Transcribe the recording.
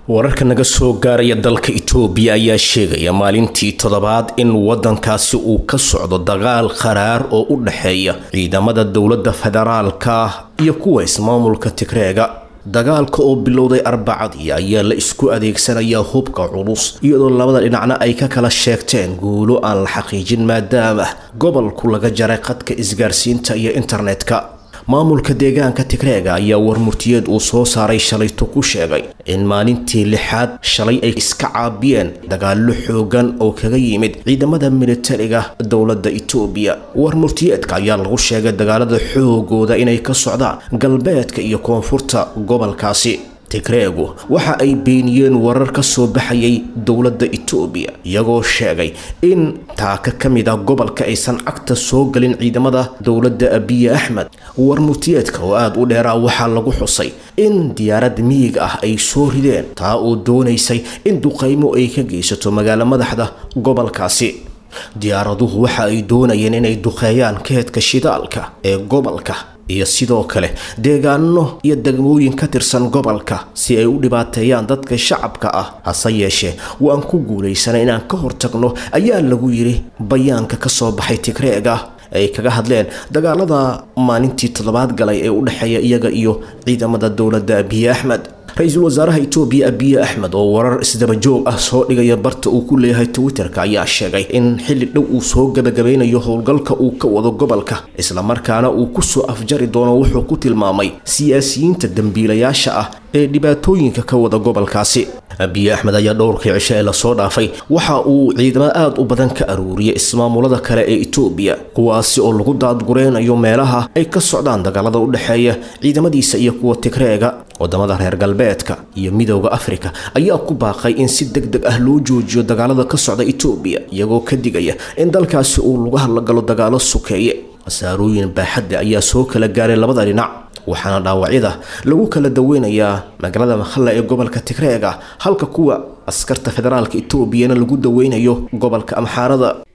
wararka naga soo gaaraya dalka itoobiya ayaa sheegaya maalintii toddobaad in waddankaasi uu ka socdo dagaal qaraar oo u dhexeeya ciidamada dowladda federaalka iyo kuwa ismaamulka tigreega dagaalka oo bilowday arbacadii ayaa la isku adeegsanayaa hubka culus iyadoo labada dhinacna ay ka kala sheegteen guulo aan la xaqiijin maadaama gobolku laga jaray qadka isgaarsiinta iyo internetka maamulka deegaanka tigreega ayaa warmurtiyeed uu soo saaray shalayto ku sheegay in maalintii lixaad shalay ay iska caabiyeen dagaallo xoogan oo kaga yimid ciidamada militariga dowladda itoobiya warmurtiyeedka ayaa lagu sheegay dagaalada xoogooda inay ka socdaan galbeedka iyo koonfurta gobolkaasi tigreegu waxa ay beeniyeen warar ka soo baxayay dowladda itoobiya iyagoo sheegay in taaka ka mid ah gobolka aysan cagta soo galin ciidamada dowladda abiye axmed warmurtiyeedka oo aada u dheeraa waxaa lagu xusay in diyaarad miyiga ah ay soo rideen taa oo doonaysay in duqaymo ay ka geysato magaalo madaxda gobolkaasi diyaaraduhu waxa ay doonayeen inay duqeeyaan keedka shidaalka ee gobolka iyo sidoo kale deegaano iyo degmooyin ka tirsan gobolka si ay u dhibaateeyaan dadka shacabka ah hase yeeshee waan ku guulaysanay inaan ka hortagno ayaa lagu yidhi bayaanka ka soo baxay tigreega ay kaga hadleen dagaalada maalintii toddobaad galay ee u dhexeeya iyaga iyo ciidamada dowladda abiye axmed ra-iisul wasaaraha itoobiya abiye axmed oo warar isdabajoog ah soo dhigaya barta uu ku leeyahay twitterka ayaa sheegay in xilli dhow uu soo gabagabeynayo howlgalka uu ka wado gobolka islamarkaana uu kusoo afjari doono wuxuu ku tilmaamay siyaasiyiinta dembiilayaasha ah ee dhibaatooyinka ka wada gobolkaasi abiye axmed ayaa dhowrkii cisho ee lasoo dhaafay waxa uu ciidamo aada u badan ka aruuriyay ismaamulada kale ee itoobiya kuwaasi oo lagu daadgureynayo meelaha ay ka socdaan dagaalada u dhexeeya ciidamadiisa iyo kuwa tigreega wadamada reer galbeedka iyo midowda afrika ayaa ku baaqay in si deg deg ah loo joojiyo dagaalada ka socda itoobiya iyagoo ka digaya in dalkaasi uu lagu hadlagalo dagaalo sukeeye khasaarooyin baaxadda ayaa soo kala gaaray labada dhinac waxaana dhaawacyada lagu kala daweynayaa magaalada makhalla ee gobolka tigreega halka kuwa askarta federaalka etoobiyana lagu daweynayo gobolka amxaarada